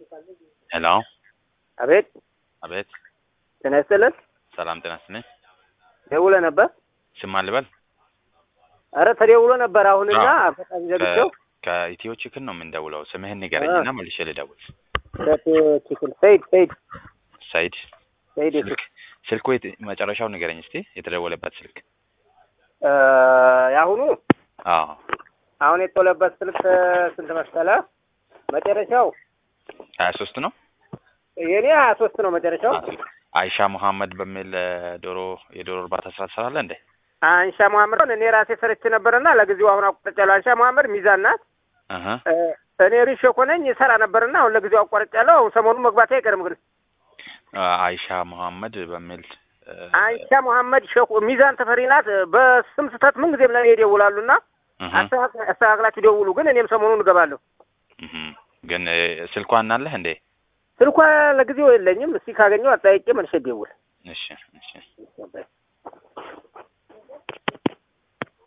ሄሎ አቤት አቤት ጤና ይስጥልን። ሰላም ጤና ይስጥልኝ። ደውለ ነበር። ስም ልበል? አረ ተደውሎ ነበር አሁንና በጣም ዘግቼው ከኢትዮ ቺክን ነው የምንደውለው። ስምህን ንገረኝና መልሼ ልደውል። ችክል ሰይድ ሰይድ ሰይድ ሰይድ ስልክ ስልኩ የት- መጨረሻው ንገረኝ እስቲ የተደወለበት ስልክ። እ የአሁኑ አዎ አሁን የተወለበት ስልክ ስንት መሰለ? መጨረሻው ሀያ ሶስት ነው። የኔ ሀያ ሶስት ነው መጨረሻው። አይሻ መሐመድ በሚል እ፣ ዶሮ የዶሮ እርባታ ስራ ትሰራለህ እንዴ? አንሻ መሐመድ እኔ ራሴ ሰርቼ ነበርና ለጊዜው አሁን አቋርጫለሁ። አንሻ መሐመድ ሚዛን ናት። እህ እ፣ እኔ ሪሾ ኮነኝ ሰራ ነበርና አሁን ለጊዜው አቋርጫለሁ። አሁን ሰሞኑን መግባቴ አይቀርም ግን አይሻ መሐመድ በሚል እ፣ አንሻ መሐመድ ሸኩ ሚዛን ተፈሪ ናት። በስም ስህተት ምን ጊዜም ለእኔ ይደውላሉና እህ አስተካክ- አስተካክላችሁ ደውሉ። ግን እኔም ሰሞኑን እገባለሁ። እህ ግን እ፣ ስልኳን አለህ እንዴ? ስልኳ ለጊዜው የለኝም። እስቲ ካገኘው አጠያይቄ መልሼ ደውል። እሺ እሺ